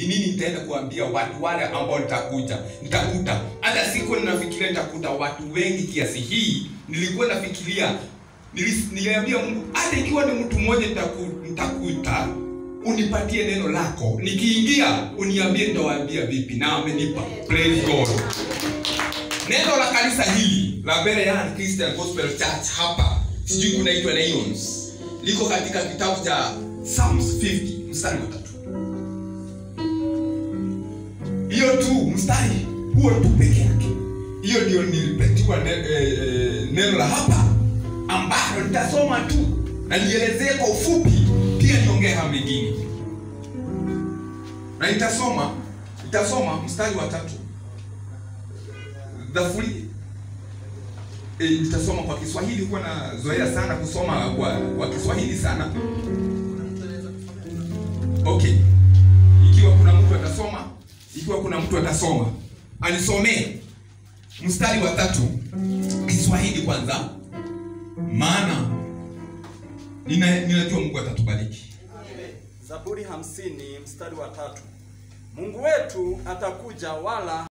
ni nini nitaenda kuambia watu wale ambao nitakuja nitakuta hata siku ninafikiria nitakuta watu wengi kiasi hii nilikuwa nafikiria nilis- niliambia mungu hata ikiwa ni mtu mmoja nitaku- nitakuta unipatie neno lako nikiingia uniambie nitawaambia vipi na amenipa praise god neno la kanisa hili la Berean Christian Gospel Church hapa sijui kunaitwa Lions liko katika kitabu cha Psalms 50 mstari wa tatu hiyo tu mstari huo tu peke yake hiyo ndio nilipetiwa ne, eh, eh, neno la hapa ambalo nitasoma tu na nielezee kwa ufupi pia niongee haya mengine na nitasoma nitasoma mstari wa tatu dhafuri e, nitasoma kwa kiswahili huwa nazoea sana kusoma kwa, kwa kiswahili sana okay ikiwa kuna mtu atasoma ikiwa kuna mtu atasoma anisomee mstari wa tatu kiswahili kwanza maana nina- ninajua mungu atatubariki Zaburi hamsini mstari wa tatu. Mungu wetu atakuja wala